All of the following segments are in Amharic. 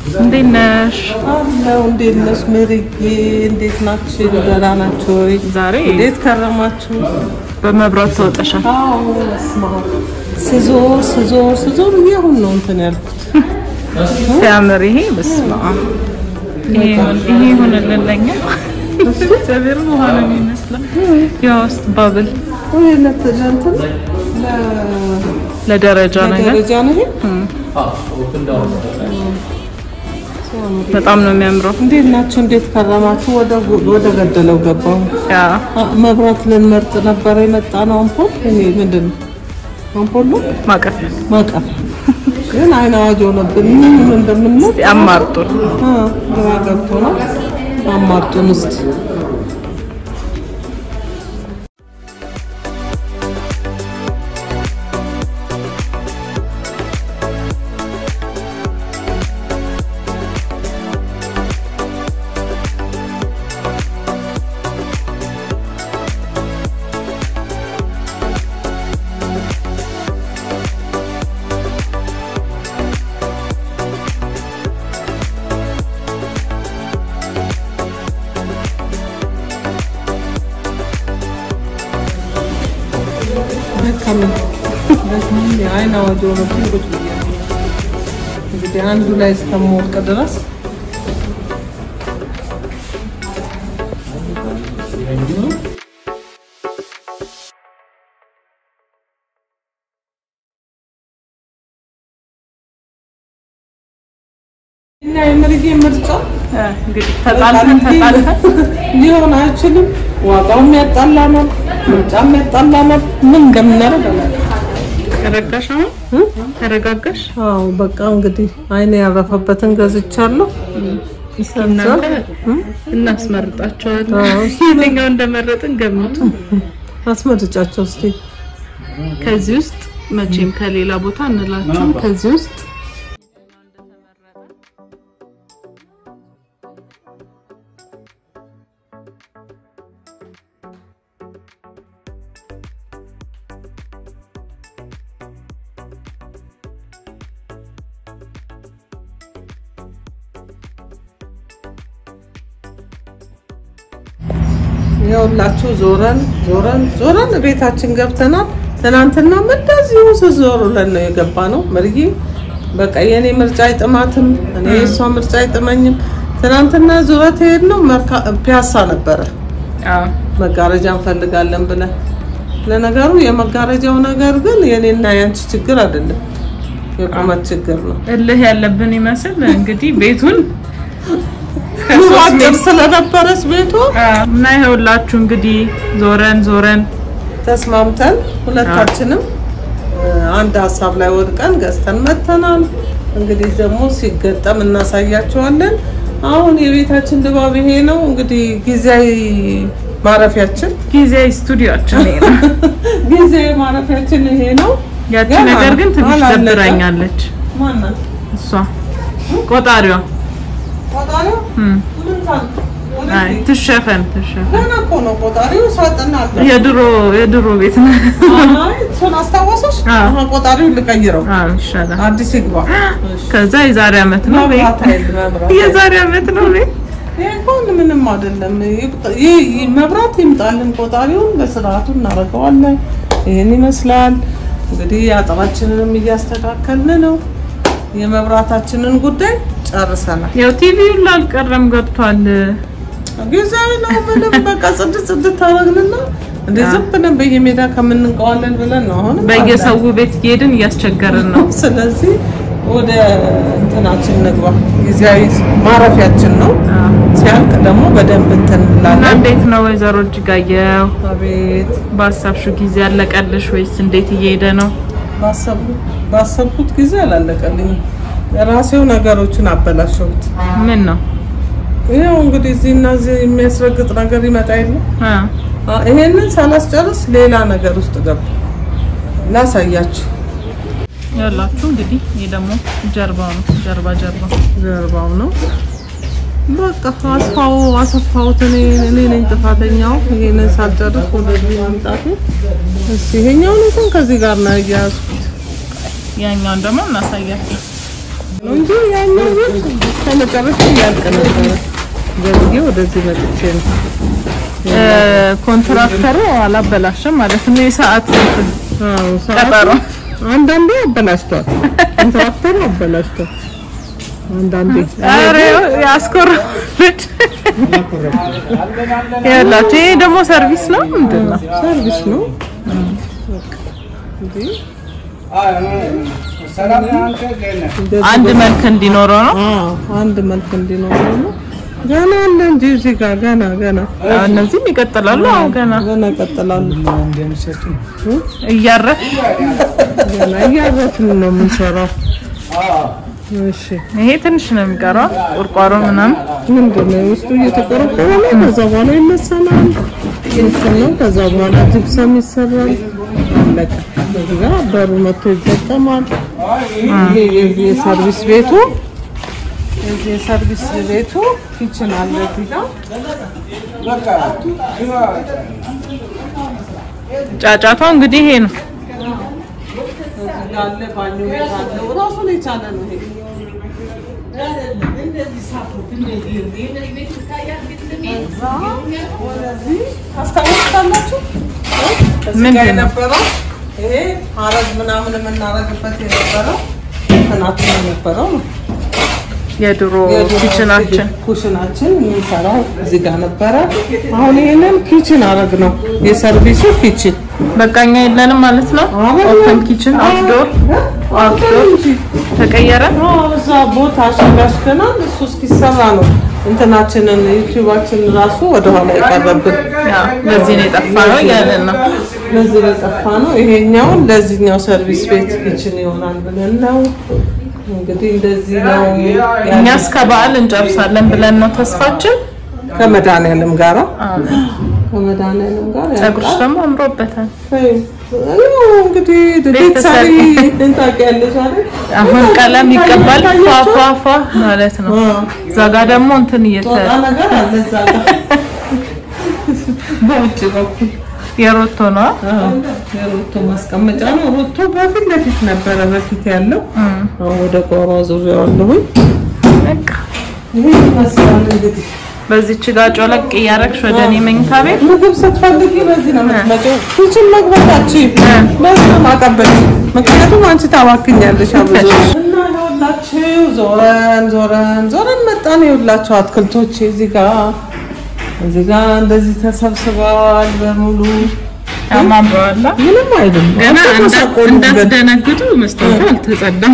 እንዴት ነሽ? አለው እንዴት ነሽ ሜሪዬ? እንዴት ናችሁ? ደህና ናችሁ ወይ? ዛሬ እንዴት ከረማችሁ? በመብራት ተወጠሻል። አዎ በስመ አብ ስዞር ስዞር ስዞር እያሁን ነው እንትን ያልኩት። ሲያምር ይሄ በስመ አብ ይሄ ይሆን- ይሄ ይሆንልን ለኛ እግዚአብሔር ውሃ ነው የሚመስለው። የውስጥ ባብል ወይ ለት ለእንትን ለደረጃ ነገር ለደረጃ ነው ይሄ። በጣም ነው የሚያምረው። እንዴት ናችሁ? እንዴት ከረማችሁ? ወደ ወደ ገደለው ገባሁ። ያ አ- መብራት ልንመርጥ ነበረ የመጣ ነው። አምፖል ይሄ ምንድን ነው? አምፖል ነው ማቀፍ ማቀፍ ግን አይን አዋጅ ሆነብን። ምን እንደምንመርጥ ያማርጡን። አ፣ ግራ ገብቶናል። አማርጡን እስቲ ደከመኝ ደከመኝ። የአይን አዋጅ ሆነብኝ። ቁጭ ብያለሁ። እንግዲህ አንዱ ላይ እስከምወድቅ ድረስ እና የምርጌ ምርጫ እንግዲህ ተጣልተን ተጣልተን ሊሆን አይችልም። ዋጋውም ያጣላናል፣ ምርጫም ያጣላናል። ምን እንደምናደርግ አላውቅም። ተረጋሽ። አሁን ተረጋጋሽ። አዎ በቃ እንግዲህ አይኔ ያረፈበትን ገዝቻለሁ። እናንተ እናስመርጣቸዋለን። አዎ። የትኛው እንደመረጥን ገምቱ። አስመርጫቸው እስቲ። ከዚህ ውስጥ መቼም ከሌላ ቦታ እንላችሁም። ከዚህ ውስጥ ይኸውላችሁ ዞረን ዞረን ዞረን ቤታችን ገብተናል። ትናንትናም እንደዚሁ ስዞር ብለን ነው የገባ ነው። መርዬ በቃ የእኔ ምርጫ አይጥማትም፣ እኔ የእሷ ምርጫ አይጥመኝም። ትናንትና ዙረት ሄድ ነው ፒያሳ ነበረ አዎ መጋረጃ እንፈልጋለን ብለን። ለነገሩ የመጋረጃው ነገር ግን የኔና ያንቺ ችግር አይደለም፣ የቁመት ችግር ነው። እልህ ያለብን ይመስል እንግዲህ ቤቱን አጭር ስለነበረች ቤቷ እና ይኸውላችሁ እንግዲህ ዞረን ዞረን ተስማምተን ሁለታችንም እ፣ አንድ ሀሳብ ላይ ወድቀን ገዝተን መተናል። እንግዲህ ደግሞ ሲገጠም እናሳያቸዋለን። አሁን የቤታችን ድባብ ይሄ ነው። እንግዲህ ጊዜያዊ ማረፊያችን ጊዜያዊ ስቱዲዮችን ይሄ ነው። ጊዜያዊ ማረፊያችን ይሄ ነው። ያቺ ገና ነገር ግን ትንሽ አላለቀም። ደብራኛለች። ማናት እሷ ቆጣሪዋ ቆጣሪው? እም፣ ምን ታል? ወደ አይ ፊት። ትሸፈን ትሸፈን። ገና እኮ ነው ቆጣሪው። ሳጥን አለ። የድሮ የድሮ ቤት ነው። አይ እሱን አስታወሰሽ? አዎ። አሁን ቆጣሪውን ልቀይረው፣ አዎ ይሻላል። አዲስ ይግባ። እሺ። ከዛ የዛሬ አመት ነው ቤት መብራት ኃይል መብራት የዛሬ አመት ነው ቤት ይሄ እንኳን ምንም አይደለም። ይቁጥ- ይህ ይህ መብራት ይምጣልን፣ ቆጣሪውን በስርዓቱ እናደርገዋለን። ይህን ይመስላል እንግዲህ አጥራችንንም እያስተካከልን ነው። የመብራታችንን ጉዳይ ጨርሰናል። ያው ቲቪው ላልቀረም ገብቷል። ጊዜያዊ ነው። ምንም በቃ ጽድት ጽድት ታደርግንና እንደ ዝም ብለን በየሜዳ ከምንንቀዋለን ብለን ነው አሁንም በየሰው ቤት እየሄድን እያስቸገርን ነው። ስለዚህ ወደ እንትናችን ንግባ። ጊዜያዊ ማረፊያችን ነው። ሲያልቅ ደግሞ በደንብ እንትን እና እንላለን። እንዴት ነው ወይዘሮ እጅጋየሁ? አቤት ባሳብሽው ጊዜ ያለቀልሽ ወይስ እንዴት እየሄደ ነው? ባሰብኩት ባሰብኩት ጊዜ አላለቀልኝም። ራሴው ነገሮችን አበላሸሁት። ምን ነው ይኸው እንግዲህ እዚህ እና እዚህ የሚያስረግጥ ነገር ይመጣ የለ አ አ- ይሄንን ሳላስጨርስ ሌላ ነገር ውስጥ ገባ። ላሳያችሁ። ያላችሁ እንግዲህ ይሄ ደግሞ ጀርባው ነው። ጀርባ ጀርባ ጀርባው ነው። በቃ አስፋው አሰፋሁት። እኔ እኔ ነኝ ጥፋተኛው። ይሄንን ሳልጨርስ ወደዚህ ማምጣቴ። እስኪ ይሄኛውን እንኳን ከዚህ ጋር ነው ያያዝኩት። ያኛውን ደግሞ እናሳያችሁ። ነው እንጂ ያኛው ቤት ከመጨረሻ እያልቅ ነበረ። ገብዬ ወደዚህ መጥቼ ነው እ፣ ኮንትራክተሩ አላበላሸም ማለት ነው። የሰዓት እንትን አዎ፣ ሰዓቱ ቀጠሮ አንዳንዴ አበላሽቷል። ኮንትራክተሩ አበላሽቷል። አንዳንዴ ኧረ ያስኮርፋለች። ያላችሁ ይሄ ደግሞ ሰርቪስ ነው ምንድን ነው? ሰርቪስ ነው እንዴ? አንድ መልክ እንዲኖረው ነው። አዎ አንድ መልክ እንዲኖረው ነው። ገና አለ እንጂ እዚህ ጋር ገና ገና አዎ፣ እነዚህም ይቀጥላሉ። አዎ ገና ገና ይቀጥላሉ። እያረፍ ገና እያረፍን ነው የምንሰራው። እሺ ይሄ ትንሽ ነው የሚቀረው ቁርቋሮ ምናምን ምንድን ነው ውስጡ እየተቆረቆረ ነው። ከዛ በኋላ ይመሰላል እንትን ነው። ከዛ በኋላ ጅብሰም ይሰራል። አለቀ። እዚህ ጋር በሩ መጥቶ ይጠቀማል። ይሄ የዚህ የሰርቪስ ቤቱ የዚህ የሰርቪስ ቤቱ ኪችን አለ እዚህ ጋር ጫጫታው እንግዲህ ይሄ ነው። እዚህ ጋር አለ ባኞ ቤት አለው። ራሱን የቻለ ነው ይሄ ከዛ ወደዚህ ታስታውሳላችሁ? እዚህ ጋር ምንድን ነው? የነበረው ይሄ ሀረግ ምናምን የምናረግበት የነበረው እንትናችን የነበረው ነው። የድሮ የድሮ ኪችናችን ኩሽናችን የሚሰራው እዚህ ጋር ነበረ። አሁን ይሄንን ኪችን አረግ ነው የሰርቪሱ ኪችን በቃኛ የለንም ማለት ነው። ኦፕን ኪችን አውትዶር አውትዶር ተቀየረ። እዛ ቦታ አሸጋሽገናል። እሱ እስኪሰራ ነው እንትናችንን ዩቲዩባችን ራሱ ወደኋላ የቀረብን ያው በዚህ ነው የጠፋ ነው እያለን ነው። ለዚህ የጠፋ ነው። ይሄኛውን ለዚህኛው ሰርቪስ ቤት ኪችን ይሆናል ብለን ነው እንግዲህ እንደዚህ ነው እኛ እስከ በዓል እንጨርሳለን ብለን ነው ተስፋችን። ከመድኃኒዓለም ጋራ ከመድኃኒዓለም ጋር ፀጉርሽ ደግሞ አምሮበታል። ያው እንግዲህ ቤተሰብ ቤተሰብ ታውቂያለሽ አይደል? አሁን ቀለም ይቀባል ፏፏፏ ማለት ነው። እዛ ጋ ደግሞ እንትን እየተ ጦጣ ነገር አለ እዛ ጋር በውጭ በኩል የሮቶ ነው። የሮቶ ማስቀመጫ ነው። ሮቶ በፊት ለፊት ነበረ በፊት ያለው አሁን ወደ ቆሮ ዙሪያዋለሁኝ። በቃ ይሄ ይመስላል እንግዲህ በዚች ጋ ጮለቅ እያረግሽ ወደ እኔ መኝታ ቤት ምግብ ስትፈልጊ በዚህ ነው የምትመጪው። ኪችን መግባታችን በዚህ ነው ማቀበል። ምክንያቱም አንቺ ታባክኛለሽ አብዙ እና ይኸውላችሁ ዞረን ዞረን ዞረን መጣን። ይኸውላችሁ አትክልቶች እዚህ ጋር እዚህ ጋር እንደዚህ ተሰብስበዋል በሙሉ ያማምረዋላ። ምንም አይደለም። ገና አልተመሳቆሉበት። እንዳትደነግጡ መስታወቱ አልተጸዳም።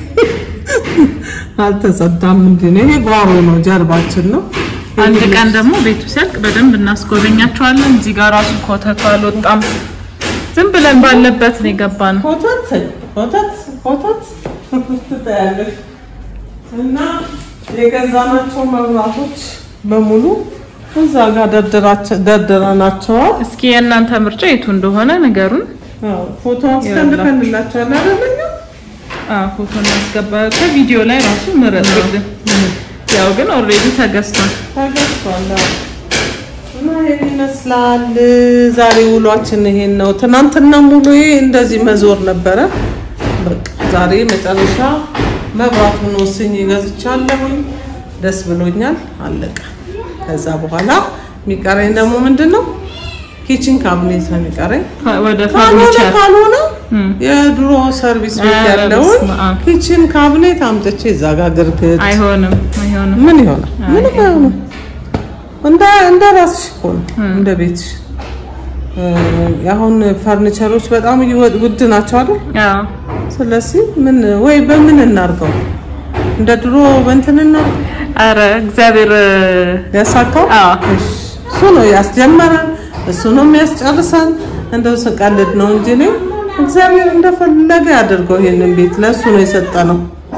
አልተጸዳም። ምንድን ነው ይሄ? ጓሮ ነው፣ ጀርባችን ነው። አንድ ቀን ደግሞ ቤቱ ሲያልቅ በደንብ እናስጎበኛቸዋለን። እዚህ ጋር ራሱ ኮተቱ አልወጣም። ዝም ብለን ባለበት ነው የገባነው። ኮተት ኮተት ኮተት ትታያለሽ። እና የገዛናቸው መብራቶች በሙሉ እዛ ጋር ደርድራቸ- ደርድረናቸዋል። እስኪ የእናንተ ምርጫ የቱ እንደሆነ ነገሩን አዎ፣ ፎቶ አስቀምጠንላቸዋል አይደለኛ? አዎ፣ ፎቶ እናስገባ። ከቪዲዮ ላይ ራሱ ምረጥልን። ያው ግን ኦልሬዲ ተገዝቷል። ተገዝቷል። አዎ። እና ይሄን ይመስላል ዛሬ ውሏችን ይሄን ነው። ትናንትና ሙሉ እንደዚህ መዞር ነበረ። በቃ ዛሬ መጨረሻ መብራቱን ወስኜ ገዝቻለሁኝ። ደስ ብሎኛል። አለቀ። ከዛ በኋላ የሚቀረኝ ደግሞ ምንድን ነው? ኪችን ካቢኔት ነው የሚቀረኝ። ወደ ካልሆነ ፈርኒቸር ካልሆነ የድሮ ሰርቪስ ቤት ኧረ ያለውን በስመ አብ። ኪችን ካቢኔት አምጥቼ እዛ ጋር ግርግድ አይሆንም፣ አይሆንም። ምን ይሆናል? ምንም አይሆንም። እንደ እንደ ራስሽ እኮ ነው እንደ ቤትሽ። እ፣ አሁን ፈርኒቸሮች በጣም እየወ- ውድ ናቸው አይደል? አዎ ስለዚህ ምን ወይ በምን እናርገው? እንደ ድሮ በእንትን እናርገው አረ እግዚአብሔር ያሳካው። አዎ እሱ ነው ያስጀመረን፣ እሱ ነው የሚያስጨርሰን። እንደው ስቀልድ ነው እንጂ እኔ እግዚአብሔር እንደፈለገ ያደርገው። ይሄንን ቤት ለእሱ ነው የሰጠነው።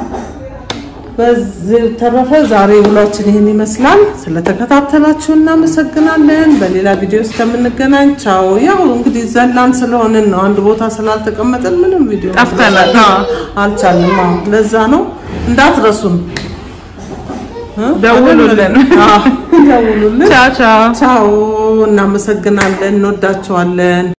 በዚህ ተረፈ ዛሬ ውሏችን ይህን ይመስላል። ስለተከታተላችሁ እናመሰግናለን። በሌላ ቪዲዮ እስከምንገናኝ ቻው። ያው እንግዲህ ዘላን ስለሆንን ነው አንድ ቦታ ስላልተቀመጠን ምንም ቪዲዮ ጠፍተናል። አዎ። አልቻልም። አዎ፣ ለዛ ነው እንዳትረሱን። እ? ደውሉልን። አዎ፣ ደውሉልን። ቻው ቻው። ቻው። እናመሰግናለን። እንወዳቸዋለን።